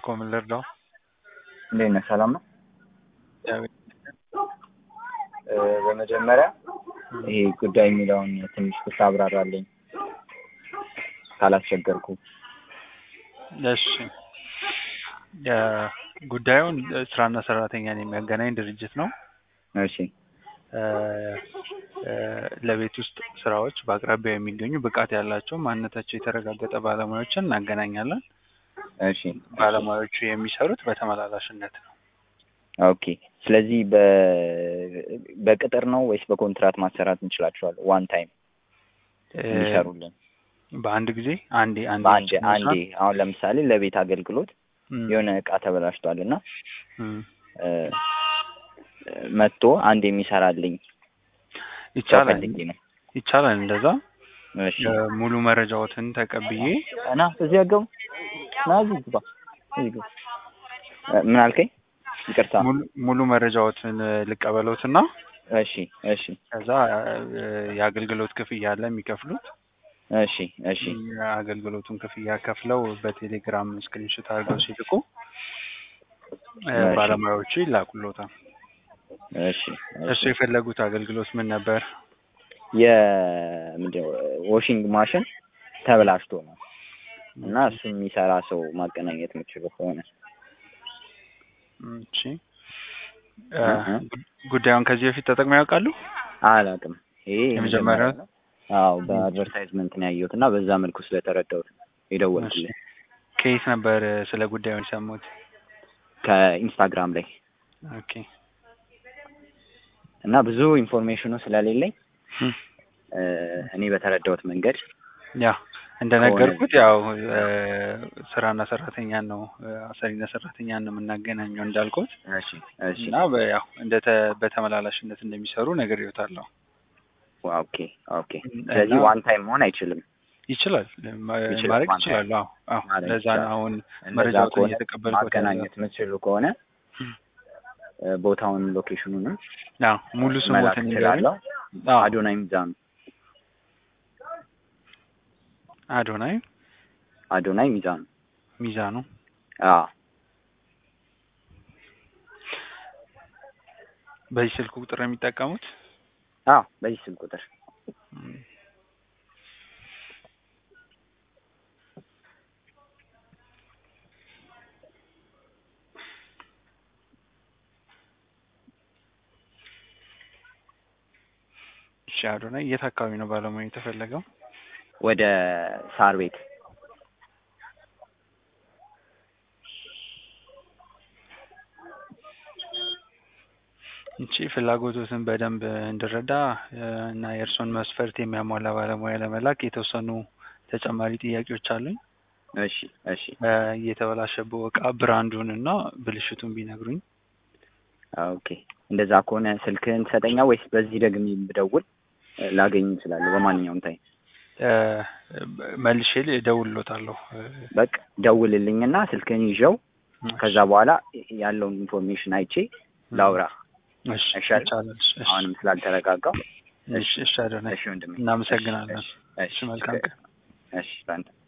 እባክዎ ምን ልርዳው? እንዴት ነህ? ሰላም ነው? እግዚአብሔር እ በመጀመሪያ ይሄ ጉዳይ የሚለውን ትንሽ ብታብራራልኝ ካላስቸገርኩ። እሺ እ ጉዳዩን ስራና ሰራተኛን የሚያገናኝ ድርጅት ነው። እሺ እ እ ለቤት ውስጥ ስራዎች በአቅራቢያው የሚገኙ ብቃት ያላቸው ማንነታቸው የተረጋገጠ ባለሙያዎችን እናገናኛለን። እሺ ባለሙያዎቹ የሚሰሩት በተመላላሽነት ነው። ኦኬ። ስለዚህ በ በቅጥር ነው ወይስ በኮንትራት ማሰራት እንችላቸዋለን? ዋን ታይም እ እንዲሰሩልን በአንድ ጊዜ አንዴ አንዴ በአንድ ብቻ አንዴ መስራት? አሁን ለምሳሌ ለቤት አገልግሎት እም፣ የሆነ እቃ ተበላሽቷል እና እም፣ እ መጥቶ አንድ የሚሰራልኝ ሰው ይቻላል ፈልጌ ነው። ይቻላል እንደዛ እሺ እ ሙሉ መረጃዎትን ተቀብዬ እና እዚህ ያገቡ ና እዚህ ግባ እዚህ ግባ እ ምን አልከኝ? ይቅርታ። ሙሉ ሙሉ መረጃዎትን እ ልቀበሎትና እሺ እሺ ከዛ እ የአገልግሎት ክፍያ አለ የሚከፍሉት እሺ እሺ የአገልግሎቱን ክፍያ ከፍለው በቴሌግራም ስክሪንሾት አድርገው ሲልኩ እ እሺ። ባለሙያዎቹ ይላኩሎታል። እሺ እሱ የፈለጉት አገልግሎት ምን ነበር? የምንድነው ዋሽንግ ማሽን ተበላሽቶ ነው እና እሱ የሚሰራ ሰው ማገናኘት የምችለው ከሆነ እሺ እ እህ። ጉዳዩን ከዚህ በፊት ተጠቅመው ያውቃሉ? አላውቅም። ይሄ የመጀመሪያው ነው። አዎ በአድቨርታይዝመንት ነው ያየሁት እና በዛ መልኩ ስለተረዳሁት ነው የደወልኩልህ። ከየት ነበር እ ስለ ጉዳዩ የሰሙት? ከኢንስታግራም ላይ ኦኬ እና ብዙ ኢንፎርሜሽኑ ስለሌለኝ እም። እ እኔ በተረዳሁት መንገድ ያ እንደነገርኩት ያው እ ስራና ሰራተኛን ነው እ አሰሪና ሰራተኛን ነው የምናገናኘው እንዳልኩት እሺ እሺ እና በ- ያው እንደ በተመላላሽነት እንደሚሰሩ ነግሬዎታለሁ። ኦኬ ኦኬ። ስለዚህ ዋን ታይም መሆን አይችልም። ይችላል ማ- ይችላል ማድረግ ማለት ይችላሉ። አዎ አዎ ማድረግ ለዛ ነው ይችላል። አሁን እንደዛ መረጃዎትን ከሆነ እየተቀበልኩት ማገናኘት የምትችሉ ከሆነ እም። እ ቦታውን ሎኬሽኑንም አዎ ሙሉ መላክ ስሞትን ይንገሩኝ። እችላለሁ። አዎ አዶናይ ሚዛኑ አዶናይ አዶናይ ሚዛኑ ሚዛኑ አዎ በዚህ ስልክ ቁጥር ነው የሚጠቀሙት? አዎ በዚህ ስልክ ቁጥር እም። እሺ አዶናይ የት አካባቢ ነው ባለሙያ የተፈለገው? ወደ ሳር ቤት እቺ ፍላጎቶትን በደንብ እንድረዳ እ እና የእርስዎን መስፈርት የሚያሟላ ባለሙያ ለመላክ የተወሰኑ ተጨማሪ ጥያቄዎች አሉኝ። እሺ እሺ እ የተበላሸበው እቃ ብራንዱን እና ብልሽቱን ቢነግሩኝ። ኦኬ እንደዛ ከሆነ ስልክህን ትሰጠኛ ወይስ በዚህ ደግሜ ብደውል እ ላገኝ እችላለሁ በማንኛውም ታይም? እ መልሼ እደውልልዎታለሁ። እ በቃ ደውልልኝና ስልክህን ይዤው ከዛ በኋላ ያለውን ኢንፎርሜሽን አይቼ ላውራ። እሺ አይሻልም? ይቻላል። እሺ አሁንም ስላልተረጋጋው እሺ እሺ አዶናይ እሺ ወንድሜ እናመሰግናለን። እሺ እሺ መልካም ቀን። እሺ በአንተ